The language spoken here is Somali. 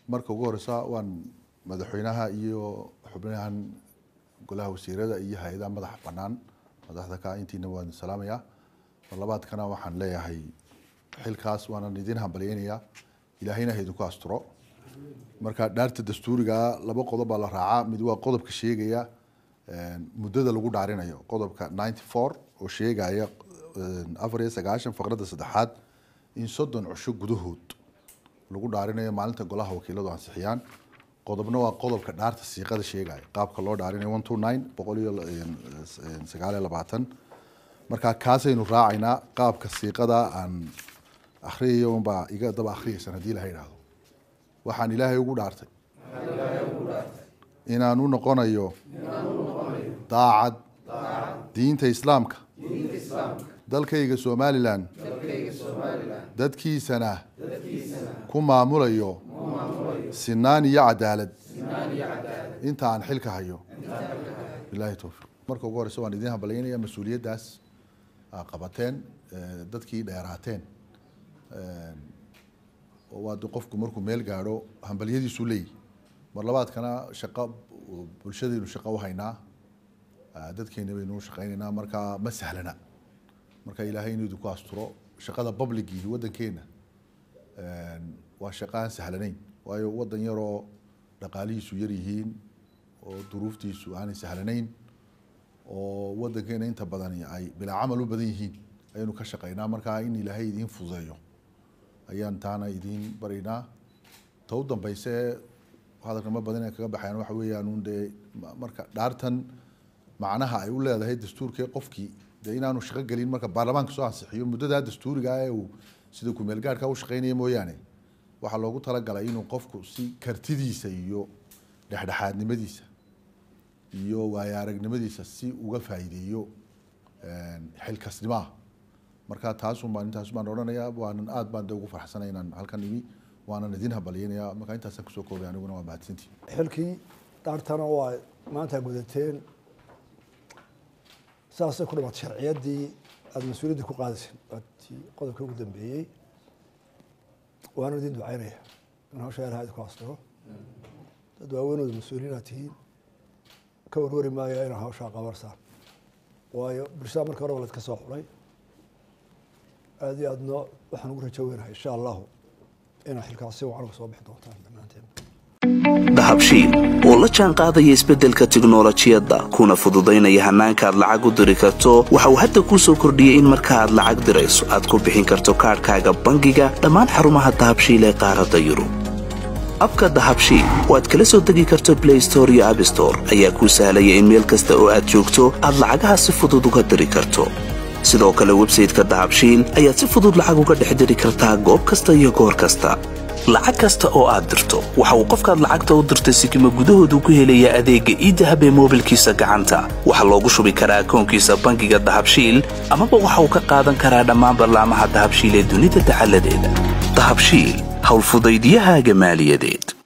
marka ugu horeysa waan madaxweynaha iyo xubnahan golaha wasiirada iyo hay-adaha madaxa banaan madaxda ka intiina waan salaamayaa mar labaadkana waxaan leeyahay xilkaas waanan idin hambalyeynayaa ilaahayna ha idinku asturo marka dhaarta dastuuriga laba qodob baa la raacaa mid waa qodobka sheegaya muddada lagu dhaarinayo qodobka ninety four oo sheegaya afar iyo sagaashan faqradda saddexaad in soddon cusho gudahood lagu dhaarinayo maalinta golaha wakiiladu ansixiyaan qodobna waa qodobka dhaarta siiqada sheegaya qaabka loo dhaarinayo one two nine boqol iyo sagaal iyo labaatan marka kaasaynu raacaynaa qaabka siiqada aan akhriyayo unbaa iga daba akhriyaysan haddii laha idhaahdo waxaan ilaahay ugu dhaartay inaan u noqonayo daacad diinta islaamka dalkayga somalilan dadkiisana ku maamulayo sinaan iyo cadaalad inta aan xilka hayo bilahi towfiiq marka ugu horeysa waan idin hambalyeynaya mas-uuliyaddaas aa qabateen dadkii dheeraateen waa de qofku markuu meel gaadho hambalyadiisu leeyihi mar labaadkana shaqo bulshadaynu shaqo uhaynaa dadkeena baynu shaqeynaynaa marka ma sahlana marka ilaahay inuu idinku asturo shaqada publicii waddankeena waa shaqo aan sahlanayn waayo waddan yaroo dhaqaalihiisu yar yihiin oo duruuftiisu aanay sahlanayn oo waddankeena inta badani ay bilaa camal u badan yihiin ayaynu ka shaqeynaa marka in ilaahay idiin fududeeyo ayaan taana idiin baraynaa ta u dambeyse hadalka ma badan ay kaga baxayaan waxa weeyaan un dee marka dhaartan macnaha ay u leedahay dastuurkee qofkii dee inaanu shaqo gelin marka baarlamaanka soo ansixiyo muddadaa dastuuriga ee uu sida kumeel gaarhka u shaqeynaya mooyaane waxaa loogu talagalay inuu qofku si kartidiisa iyo dhexdhexaadnimadiisa iyo waayo aragnimadiisa si uga faa'iideeyo xilkasnimaha marka taasun baan intaas baan odhanayaa waanan aad baan de ugu farxsanay inaan halkan imi waanan idin hambalyeynaya marka intaasaan kusoo koobay aniguna waa mahadsantii xilkii dhaartana waa maanta gudateen saasay ku dhamaatay sharciyaddii aada mas-uuliyaddii ku qaadayseen waatii qodobkii ugu dambeeyey waana idin ducaynaya in hawsha ilaha idinku astiro dad waaweynooda mas-uuliyiin aad tihiin ka warwari maayo inaa hawshaa qabarsaan waayo bulshada marka hore waa laydka soo xulay aada iyo aadna waxaan ugu rajo weynahay insha allahu inaa xilkaas si wacan uga soo bixi doontaan dhammaanteen dahabshiil oo la jaan qaadaya isbeddelka tiknolojiyadda kuna fududaynaya hannaanka aad lacag u diri karto waxa uu hadda kuu soo kordhiyey in marka aad lacag dirayso aad ku bixin karto kaadhkaaga bangiga dhammaan xarumaha dahabshiil ee qaaradda yurub abka dahabshiil oo aad kala soo degi karto blay store iyo abstore ayaa kuu sahlaya in meel kasta oo aad joogto aad lacagaha si fudud uga diri karto sidoo kale websayteka dahabshiil ayaad si fudud lacag uga dhex diri kartaa goob kasta iyo goor kasta lacag kasta oo aad dirto waxa uu qofkaad lacagta u dirtay sikima gudahoodu ku helayaa adeegga iidahab ee moobilkiisa gacanta waxaa loogu shubi karaa akoonkiisa bangiga dahabshiil amaba waxa uu ka qaadan karaa dhammaan ballaamaha dahabshiil ee dunida dacaladeeda dahabshiil howlfudaydyahaaga maaliyadeed